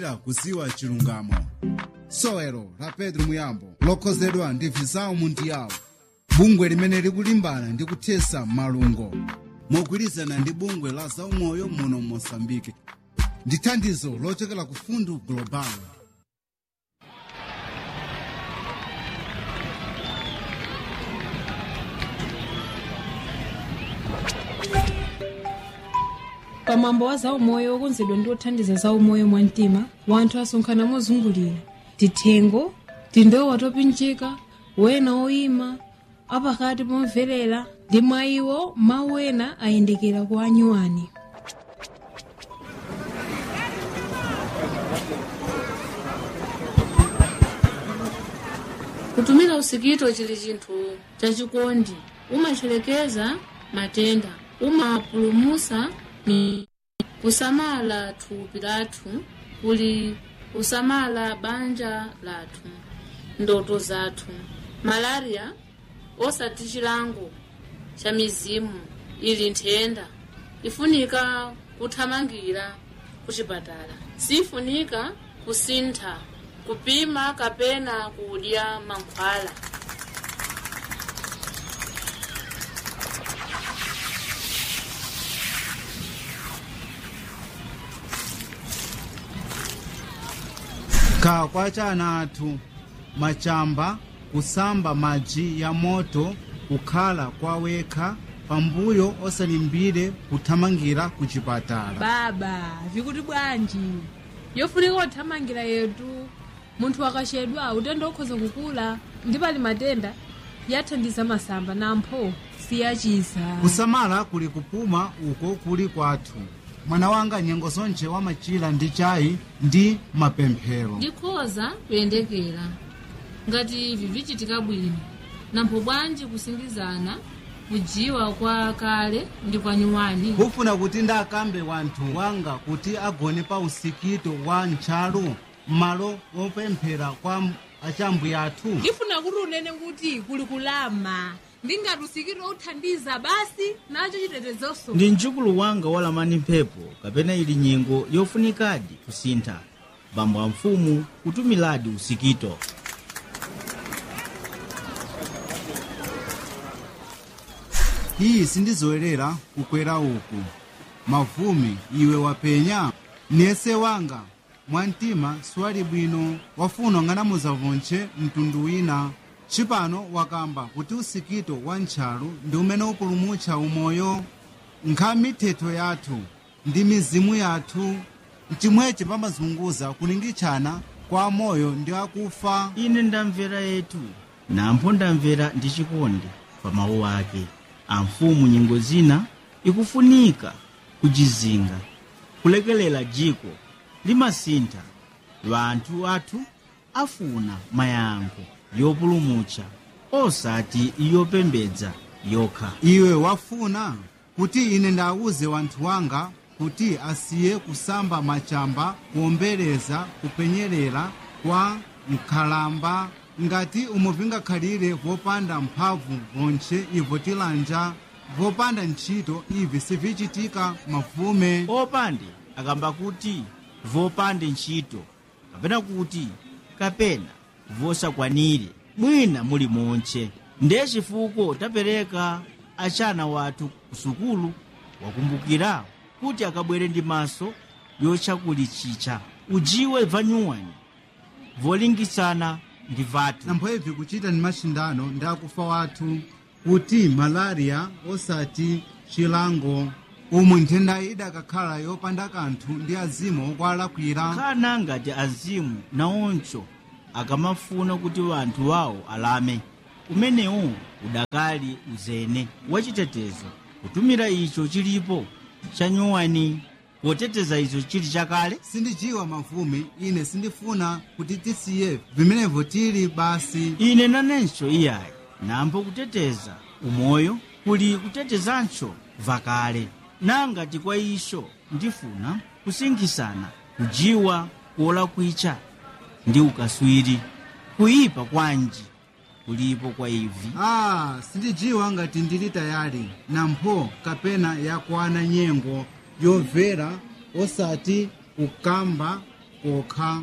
kuziwa chilungamo sowelo la pedro muyambo lokhozedwa ndi visau mundiyawo bungwe limene likulimbana ndi kuthesa malungo mogwirizana ndi bungwe la zaumoyo muno mosambike ndi thandizo lochokera ku fundu global pamwambo wa zaumoyo okonzedwa ndi othandiza zaumoyo mwamtima wanthu asonkhana mozungulira tithengo tindowa topinjika wena oyima apakati pomverera ndi mwa iwo mawu ena ayendekera kwa anyuwani kutumira usikito chili chinthu chachikondi umacherekeza matenda umapulumusa ni kusamala thupi lathu kuli kusamala banja lathu ndoto zathu malaria osati chilango cha mizimu ili nthenda ifunika kuthamangira kuchipatala sifunika kusintha kupima kapena kudya mankhwala kha kwa chana athu machamba kusamba madzi ya moto kukhala kwa wekha pambuyo osalimbire kuthamangira ku chipatala baba vikuti bwanji yofunika kuthamangira yetu munthu akachedwa utenda okhoza kukula ndi pali matenda yathandiza masamba nampho siyachiza kusamala kuli kupuma uko kuli kwathu mwana wanga nyengo zonje wamachira ndi chayi ndi mapemphero ndikhoza kuyendekera ngati ivi vichitika bwino nampho bwanji kusingizana kujiwa kwa kale ndi kwa nyuwani kufuna kuti ndakambe wanthu wanga kuti agone pa usikito wa ntchalu m'malo wopemphera kwa achambuya athu ndifuna kuti unene kuti kuli kulama ndingati usikito uthandiza basi nacho chitetezonso ndi mjukulu wanga walamani mphepo kapena ili nyengo yofunikadi kusintha bambo a mfumu kutumiladi usikito iyi sindizowerera kukwera uku mavumi iwe wapenya nese wanga mwamtima siwali bwino wafuna ng'anamuza vonche mtundu wina cipano wakamba kuti usikito wa ntchalu ndi umene upulumutcha umoyo nkha mithetho yathu ndi mizimu yathu mchimwechi pamazunguza kulingitchana kwa moyo ndi akufa ine ndamvera yetu nampho ndamvera ndi chikondi pa mawu ake amfumu nyengo zina ikufunika kujizinga kulekelela jiko limasintha vanthu athu afuna mayankho yopulumutsa osati yopembedza yokha iwe wafuna kuti ine ndawuze wanthu wanga kuti asiye kusamba machamba kuombereza kupenyerera kwa nkhalamba ngati umo vingakhalire vopanda mphamvu vonche ivo tilanja vopanda ntchito ivi sivichitika mavume opande akamba kuti vopande ntchito kapena kuti kapena vosakwanire mwina muli monche ndiye chifukwa tapereka achana wathu ku sukulu wakumbukira kuti akabwere ndi maso yochakulichicha ujiwe vanyuwani volingisana ndi vathu namphoebvi kuchita ni machindano ndi akufa wathu kuti malaria osati chilango umu nthenda idakakhala yopanda kanthu ndi azimu okwalakwira kana ngati azimu naoncho akamafuna kuti vanthu wawo alame umenewu udakali uzene wachitetezo kutumira icho chilipo chanyuwani poteteza icho chili chakale sindijiwa mavume ine sindifuna kuti tisiye vimenevo tili basi ine nanenso iyayi nambo kuteteza umoyo kuli kutetezanso vakale nangati kwa iso ndifuna kusingisana kujiwa kuolakwicha ndi ukaswiri kuyipa kwanji kulipo kwa ivi ah sindijiwa ngati ndili tayali nampho kapena yakwana nyengo yomvera osati kukamba kokha